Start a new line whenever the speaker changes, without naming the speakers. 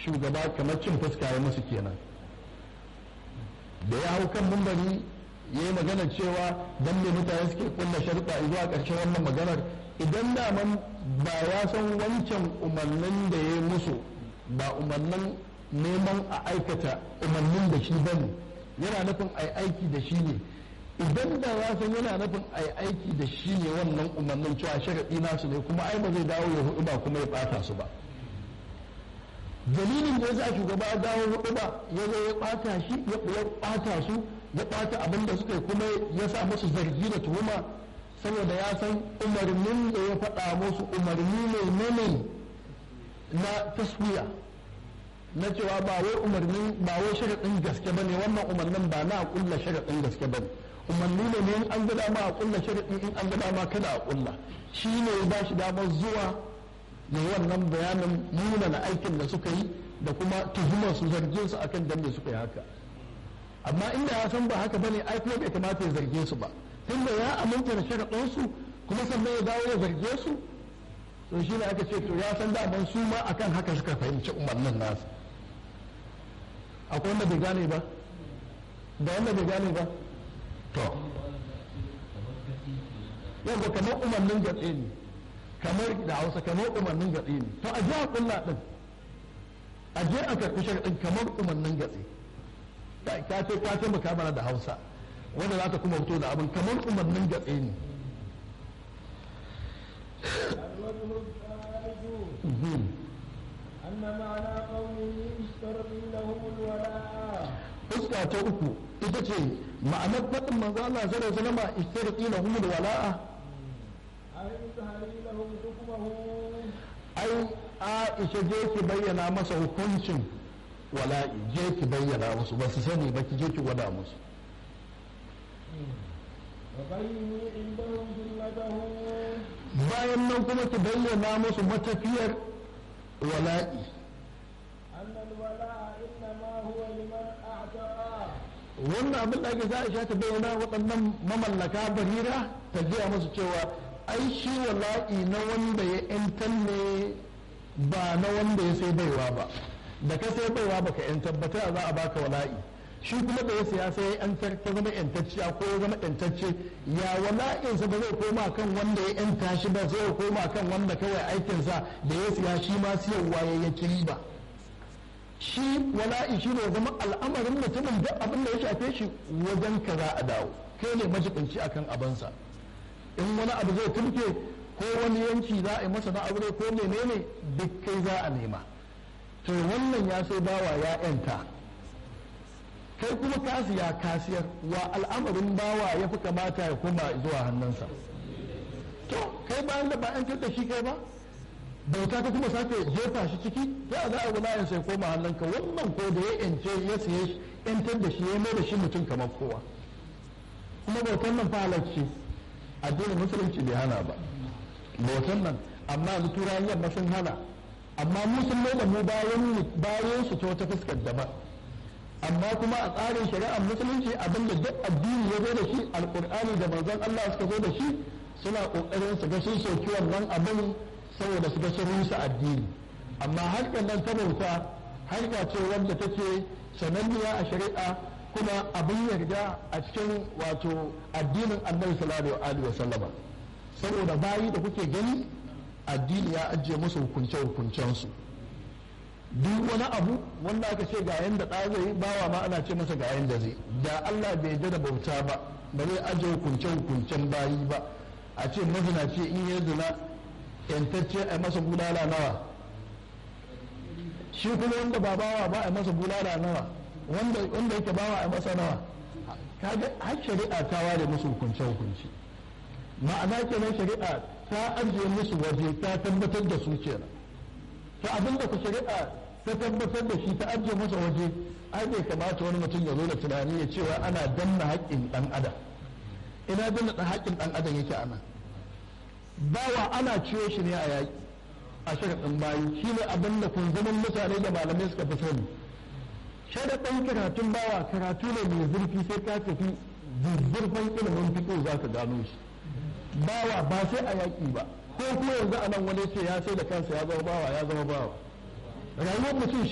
shugaba kamar cin fuska ya musu kenan da ya hau kan mumbari ya yi magana cewa don me mutane suke kulla sharuɗa zuwa ƙarshen wannan maganar idan daman ba ya san wancan umarnin da ya yi musu ba umarnin neman a aikata umarnin da shi bane yana nufin a aiki da shi ne idan da ya san yana nufin a aiki da shi ne wannan umarnin cewa sharaɗi nasu ne kuma ai ba zai dawo ya hudu ba kuma ya ɓata su ba dalilin da ya sa shugaba ya dawo hudu ba ya zo ya ɓata shi ya ɓata su ya ɓata abin da suka yi kuma ya sa musu zargi da tuhuma saboda ya san umarnin da ya faɗa musu umarni ne ne na taswiya na cewa ba wai umarnin ba wai sharaɗin gaske ba ne wannan umarnin ba na ƙulla sharaɗin gaske ba ne umarni ne in an ga dama a ƙulla sharaɗi in an ga dama kada a ƙulla shi ne ya ba shi damar zuwa ne wannan bayanin nuna na aikin da suka yi da kuma tuhumar su zargin su akan dan suka yi haka amma inda ya san ba haka bane ai kuma bai kamata ya zarge su ba tunda ya aminta da sharaɗin su kuma sannan ya dawo ya zarge su to shi ne aka ce to ya san daman su ma akan haka suka fahimci umarnin nasu akwai wanda bai gane ba da wanda bai gane ba to yadda kamar umarnin gatse ne kamar da hausa kamar umarnin gatse ne to a ji a kulla din a je a karɓi sharaɗin kamar umarnin gatse ka ce ka taimaka mana da hausa wanda za ta kuma fito da abin kamar umarnin gatse ne
أن معنى قوله اشترط لهم الولاء
fuska ta uku ita ce ma'anar faɗin manzo Allah sallallahu alaihi wasallam istirqi lahum wala'a
أي تهري لهم حكمه
ai Aisha je ki bayyana masa hukuncin wala'i je ki bayyana musu ba su sani ba ki je ki gwada musu
وبينوا عندهم جملته
bayan nan kuma ki bayyana musu matafiyar wala'i
أن الولاء إنما هو لمن أعتق
wannan abin da ake za a ta bayyana waɗannan mamallaka barira ta gaya musu cewa ai shi wala'i na wanda ya yantar ne ba na wanda ya sai baiwa ba da ka sai baiwa baka yantar ba ta za a baka wala'i shi kuma da ya siya sai ya yantar ta zama yantacciya ko ya zama yantacce ya wala'insa ba zai koma kan wanda ya yanta shi ba zai koma kan wanda kawai aikinsa da ya siya shi ma siyarwa ya yi riba shi wala'i shi ne zama al'amarin mutumin duk abin da ya shafe shi wajen ka za a dawo kai ne majibinci akan abansa in wani abu zai turke ko wani yanki za a yi masa na aure ko menene duk kai za a nema to wannan ya sai bawa ya yanta kai kuma kasiya kasiyar wa al'amarin bawa ya fi kamata ya koma zuwa hannunsa to kai bayan da ba an da shi kai ba bauta ta kuma sake jefa shi ciki ta za a wulayen sai koma hannunka wannan ko da ya yance ya siye shi yantar da shi ya mai da shi mutum kamar kowa kuma bautan nan fa halarci addinin musulunci bai hana ba bautan nan amma yanzu turayen yamma sun hana amma mu sun mai da mu bayan bayan su ta wata fuskar daban amma kuma a tsarin shari'ar musulunci abinda duk addini ya zo da shi alkur'ani da manzon Allah suka zo da shi suna kokarin su ga sun soki wannan abin saboda su ga sun rusa addini amma harkar nan ta bauta harka ce wanda take sananniya a shari'a kuma abin yarda a cikin wato addinin annabi sallallahu alaihi wasallama saboda bayi da kuke gani addini ya ajiye musu hukunce hukuncensu duk wani abu wanda aka ce ga yanda ɗa zai bawa ma ana ce masa ga yanda zai da Allah bai yarda da bauta ba ba zai ajiye hukunce hukuncen bayi ba a ce mazinaci in ya zina yantacce a masa bulala nawa shi kuma wanda ba bawa ba a masa bulala nawa wanda wanda yake bawa a masa nawa kaga har shari'a ta ware musu hukunce hukunci ma'ana kenan shari'a ta ajiye musu waje ta tabbatar da su kenan to abin da ku shari'a ta tabbatar da shi ta ajiye masa waje ai bai kamata wani mutum ya zo da tunani ya cewa ana danna haƙƙin ɗan adam ina danna haƙƙin ɗan adam yake ana bawa ana ciyo shi ne a yaƙi a sharaɗin bayi shi ne abin da kunzumin mutane da malamai suka fi sani sharaɗin karatun bawa karatu ne mai zurfi sai ka tafi zurfin ilimin fiƙo za ka gano shi bawa ba sai a yaƙi ba ko kuma yanzu a nan wani ce ya sai da kansa ya zama bawa ya zama bawa rayuwar mutum